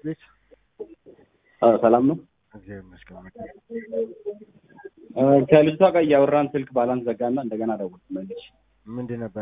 ቤት ሰላም ነው። እግዚአብሔር ይመስገን። ከልጅቷ ጋር እያወራን ስልክ ባላንስ ዘጋና እንደገና ደወልኩ መልሼ። ምንድን ነበረ?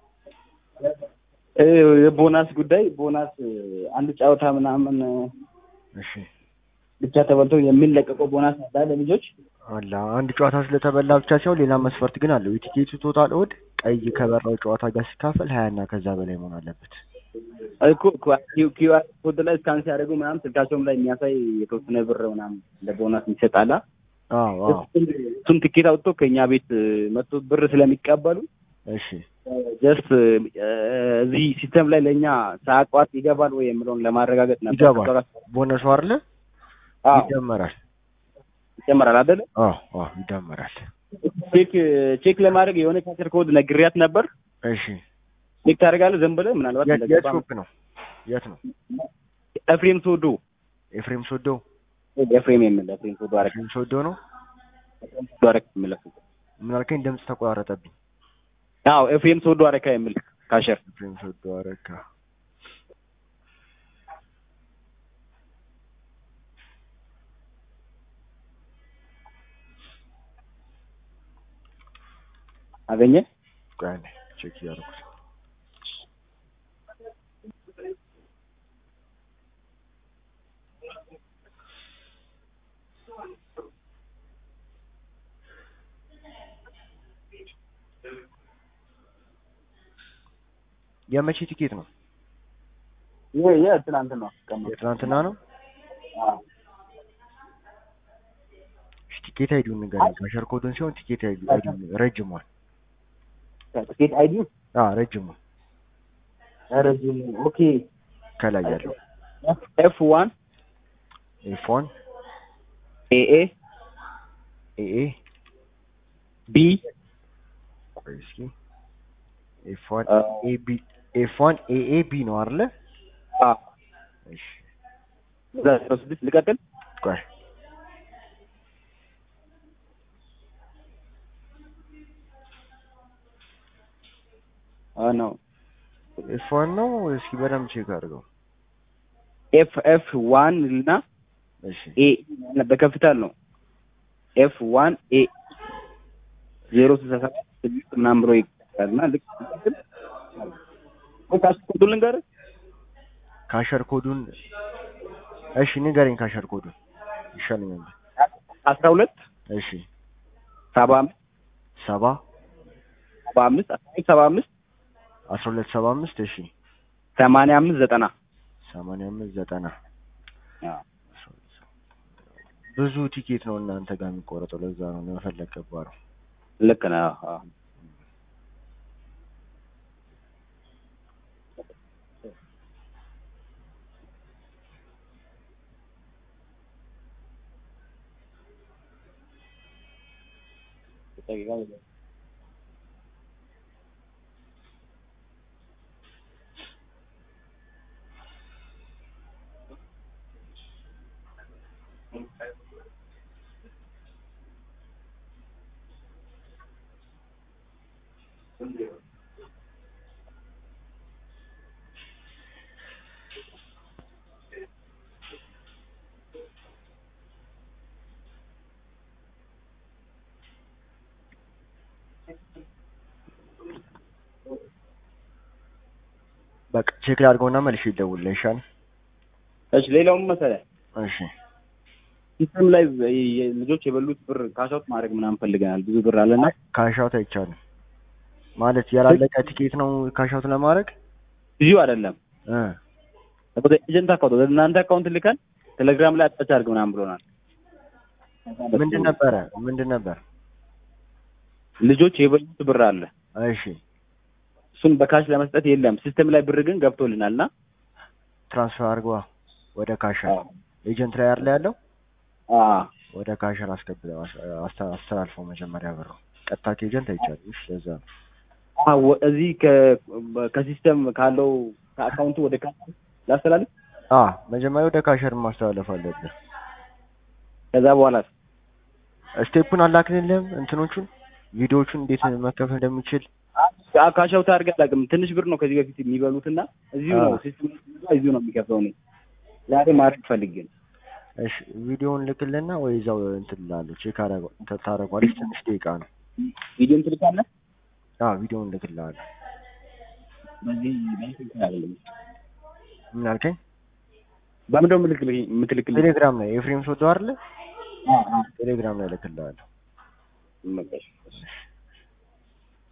እ የቦናስ ጉዳይ ቦናስ አንድ ጨዋታ ምናምን እሺ ብቻ ተበልቶ የሚለቀቀው ቦናስ አለ ለልጆች አላ አንድ ጨዋታ ስለተበላ ብቻ ሲሆን ሌላ መስፈርት ግን አለው። የቲኬቱ ቶታል ኦድ ቀይ ከበራው ጨዋታ ጋር ሲካፈል ሀያ እና ከዛ በላይ መሆን አለበት። እኮ ኪዩአር ኮድ ላይ ስካን ሲያደርጉ ምናምን ስልካቸውም ላይ የሚያሳይ የተወሰነ ብር ምናምን ለቦናስ ይሰጣላ። አዎ አዎ እሱን ትኬት አውጥቶ ከእኛ ቤት መጥቶ ብር ስለሚቀበሉ እሺ ጀስት እዚህ ሲስተም ላይ ለእኛ ሳያቋርጥ ይገባል ወይ የምለውን ለማረጋገጥ ነበር። ይገባል። ቦነሱ አይደለ አዎ ይደመራል። ይጨመራል አይደለ? አዎ አዎ ይደመራል። ቼክ ቼክ ለማድረግ የሆነ ካቸር ኮድ ነግሪያት ነበር። እሺ ቼክ ታደርጋለህ ዝም ብለህ ምናልባት የት የት እንደገባ ሾፕ ነው? የት ነው? ኤፍሬም ሶዶ ኤፍሬም ሶዶ ኤፍሬም የምል ኤፍሬም ሶዶ አረክ ኤፍሬም ሶዶ ነው። ሶዶ አረክ የምል ምን አልከኝ? ድምፅ ተቆራረጠብኝ። አዎ ኤፍሬም ሶዶ አረካ የምል ካሸር ኤፍሬም ሶዶ አረካ። አገኘ ቆይ አንዴ ቼክ እያደረኩት ነው። የመቼ ቲኬት ነው? ይሄ የትናንት ነው ቀማ የትናንትና ነው? እሺ ቲኬት አይዲውን ንገረኝ። ካሸር ኮዱን ሲሆን ቲኬት አይዲ አይዲውን ረጅሟል። ትኬት አይዲ አዎ ረጅሟል። ረጅም ኦኬ ከላይ ያለው ኤፍ ዋን ኤፍ ዋን ኤኤ ኤኤ ቢ ቆይ እስኪ ኤፍ ዋን ኤ ቢ ኤፍ ዋን ኤኤ ቢ ነው አይደለ? አ እሺ ዘጠኝ ስድስት ልቀጥል ቆይ አ ነው ኤፍ ዋን ነው። እስኪ በደንብ ቼክ አድርገው። ኤፍ ኤፍ ዋን እና እሺ ኤ በከፍታል ነው ኤፍ ዋን ኤ ዜሮ ስልሳ ሰባት ስድስት ምናምን ብሎ ይቀጥላል እና ልክ ልቀጥል ካሽ ኮዱን ልንገርህ ካሸር ኮዱን እሺ ንገረኝ። ካሸር ኮዱን ይሻለኛል። አስራ ሁለት እሺ ሰባ አምስት ሰባ ሰባ አምስት አስራ ሁለት ሰባ አምስት አስራ ሁለት ሰባ አምስት እሺ ሰማንያ አምስት ዘጠና ሰማንያ አምስት ዘጠና ብዙ ቲኬት ነው እናንተ ጋር የሚቆረጠው። ለዛ ነው ለመፈለግ ገባ ነው። ልክ ነህ። አዎ። በቃ ቼክ ላድርገውና መልሼ ይደውልልህ ይሻል። እሺ ሌላውም መሰለህ እሺ ሲስተም ላይ የ- ልጆች የበሉት ብር ካሻውት ማድረግ ምናምን ፈልገናል። ብዙ ብር አለና ካሻውት አይቻልም ማለት ያላለቀ ቲኬት ነው ካሻውት ለማድረግ ብዙ አይደለም። እ ወደ ኤጀንት አካውንት ወደ እናንተ አካውንት ልከን ቴሌግራም ላይ አጣች አድርግ ምናምን ብሎናል። ምንድን ነበረ ምንድን ነበር? ልጆች የበሉት ብር አለ። እሺ እሱን በካሽ ለመስጠት የለም። ሲስተም ላይ ብር ግን ገብቶልናል እና ትራንስፈር አድርገዋ ወደ ካሸር ኤጀንት ላይ አይደል ያለው አዎ ወደ ካሸር አስገብተው አስ- አስተላልፈው መጀመሪያ ብሩ ቀጥታ ከኤጀንት አይቻልም። እሺ ለዛ ነው አዎ እዚህ ከ- ከሲስተም ካለው ከአካውንቱ ወደ ካሽ ላስተላልፍ። አ መጀመሪያ ወደ ካሸር ማስተላለፍ አለብህ። ከዛ በኋላ ስቴፑን አላክንልህም እንትኖቹን ቪዲዮዎቹን እንዴት መከፈል እንደሚችል ካሻውት አድርገህ አላውቅም። ትንሽ ብር ነው ከዚህ በፊት የሚበሉትና እዚሁ ነው አዎ። ሲስተም እዚሁ ነው የሚከፍለው እኔ ዛሬ ማድረግ ፈልጌ ነው። እሺ ቪዲዮውን ልክልና ወይ እዛው እንትን እላለሁ ቼክ አረገ ታረጓለች። ትንሽ ደቂቃ ነው። ቪዲዮን ትልካለህ? አዎ ቪዲዮውን ልክልሃለሁ። በዚህ በዚህ ትልካለህ? ምን አልከኝ? በምንድን ነው የምትልክልኝ? የምትልክልኝ? ቴሌግራም ላይ ኤፍሬም ሶዶ አይደለ? አዎ አዎ ቴሌግራም ላይ ልክልሃለሁ። በቃ እሺ።